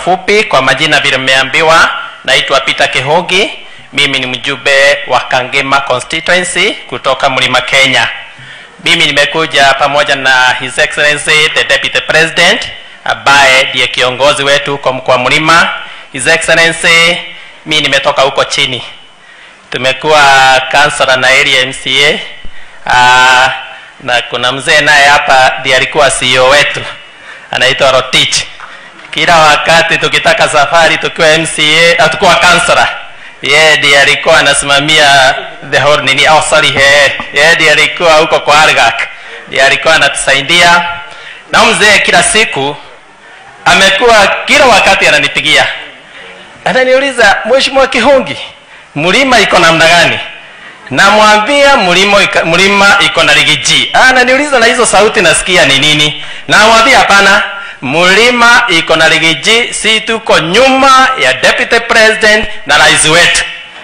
mafupi kwa majina vile mmeambiwa naitwa peter kihogi mimi ni mjumbe wa kangema constituency kutoka mlima kenya mimi nimekuja pamoja na his excellency the deputy president ambaye ndiye kiongozi wetu huko mkoa mlima his excellency mi nimetoka huko chini tumekuwa kansela na area mca uh, na kuna mzee naye hapa ndiye alikuwa ceo wetu anaitwa rotich kila wakati tukitaka safari tukiwa mca tukiwa kansela yeye ndiye alikuwa anasimamia the whole nini oh sorry yeye yeye ndiye alikuwa huko kwa argak ndiye alikuwa anatusaidia na mzee kila siku amekuwa kila wakati ananipigia ananiuliza mheshimiwa kihungi mlima iko namna gani namwambia mlima iko- mlima iko na ligiji ananiuliza na hizo sauti nasikia ni nini namwambia hapana mlima iko na ligiji si tuko nyuma ya deputy president na rais wetu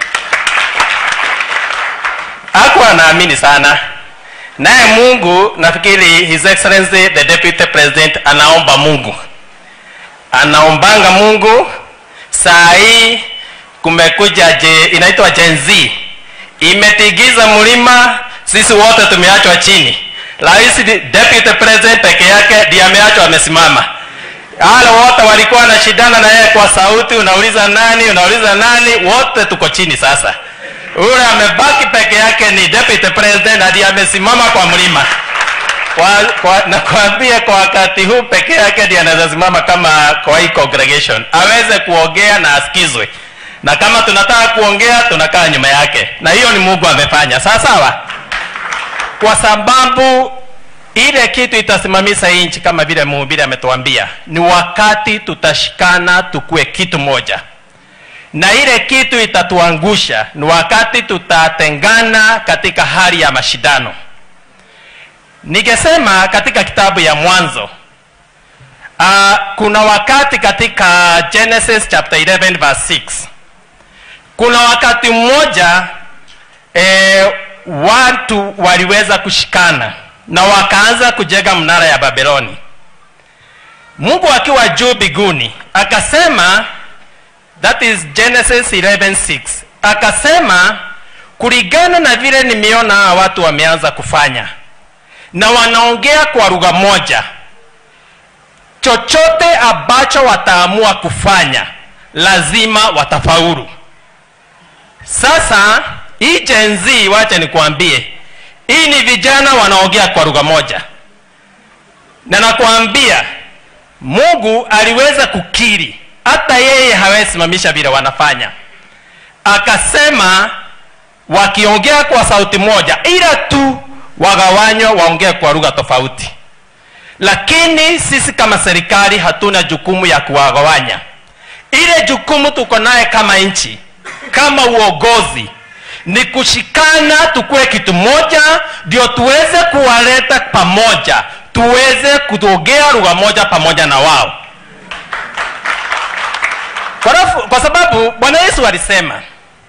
hakuwa anaamini sana naye mungu nafikiri his excellency the deputy president anaomba mungu anaombanga mungu saa hii kumekuja je, inaitwa Gen Z imetigiza mlima, sisi wote tumeachwa chini. Rais di- deputy president peke yake ndiye ameachwa amesimama. Wale wote walikuwa wanashindana na yeye kwa sauti, unauliza nani, unauliza nani, wote tuko chini sasa. Ule amebaki peke yake ni deputy president na ndiye amesimama kwa mlima kwa, kwa, nakwambia kwa wakati huu peke yake ndiye anaweza simama kama kwa hii congregation aweze kuongea na asikizwe na kama tunataka kuongea tunakaa nyuma yake na hiyo ni mungu amefanya sawa sawa kwa sababu ile kitu itasimamisha hii nchi kama vile mhubiri ametuambia ni wakati tutashikana tukue kitu moja na ile kitu itatuangusha ni wakati tutatengana katika hali ya mashindano ningesema katika kitabu ya mwanzo uh, kuna wakati katika genesis chapter 11 verse 6 kuna wakati mmoja eh, watu waliweza kushikana na wakaanza kujenga mnara ya babeloni mungu akiwa juu biguni akasema that is genesis 11:6 akasema kulingana na vile nimeona hawa watu wameanza kufanya na wanaongea kwa lugha moja chochote ambacho wataamua kufanya lazima watafaulu sasa hii Gen Z wacha nikwambie hii ni vijana wanaongea kwa lugha moja na nakwambia mungu aliweza kukiri hata yeye hawezi simamisha vile wanafanya akasema wakiongea kwa sauti moja ila tu wagawanywa waongee kwa lugha tofauti lakini sisi kama serikali hatuna jukumu ya kuwagawanya ile jukumu tuko naye kama nchi kama uongozi ni kushikana tukuwe kitu moja ndio tuweze kuwaleta pamoja tuweze kuongea lugha moja pamoja na wao kwa, rafu, kwa sababu bwana yesu alisema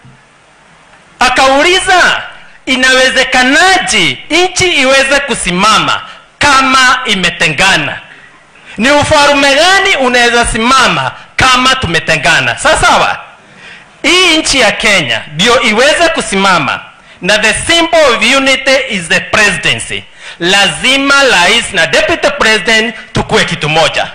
akauliza inawezekanaje nchi iweze kusimama kama imetengana ni ufalume gani unaweza simama kama tumetengana sawasawa hii nchi ya kenya ndio iweze kusimama na the symbol of unity is the presidency lazima rais na deputy president tukuwe kitu moja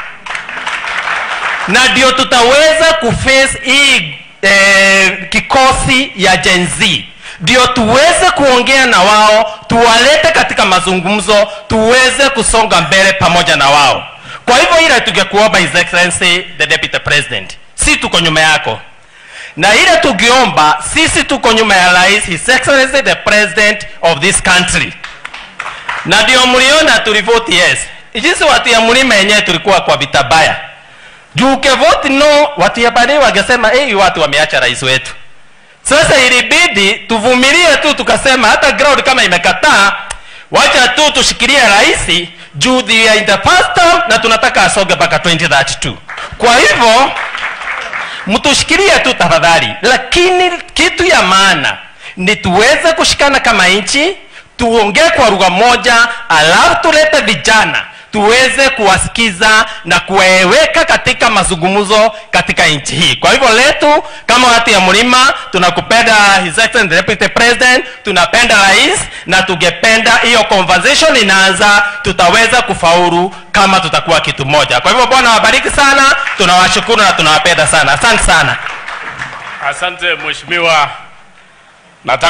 na ndio tutaweza kuface hii eh, kikosi ya Gen Z ndio tuweze kuongea na wao tuwalete katika mazungumzo tuweze kusonga mbele pamoja na wao kwa hivyo ile tungekuomba his excellency the deputy president si tuko nyuma yako na ile tukiomba sisi tuko nyuma ya rais his excellency the president of this country na ndio mliona tulivoti yes jinsi watu ya mlima yenyewe tulikuwa kwa vita baya juu ukevoti no watu ya baadaye wangesema hey, watu wameacha rais wetu sasa ilibidi tuvumilie tu tukasema hata ground kama imekataa wacha tu tushikilie rais juu they are in the first term na tunataka asoge mpaka 2032 kwa hivyo mtushikilie tu tafadhali lakini kitu ya maana ni tuweze kushikana kama nchi tuongee kwa lugha moja alafu tulete vijana tuweze kuwasikiza na kuwaweka katika mazungumzo katika nchi hii kwa hivyo letu kama watu ya mlima tunakupenda his excellency the deputy president tunapenda rais na tungependa hiyo conversation inaanza tutaweza kufaulu kama tutakuwa kitu moja kwa hivyo bwana wabariki sana tunawashukuru na tunawapenda sana asante sana Asante mheshimiwa. Nataka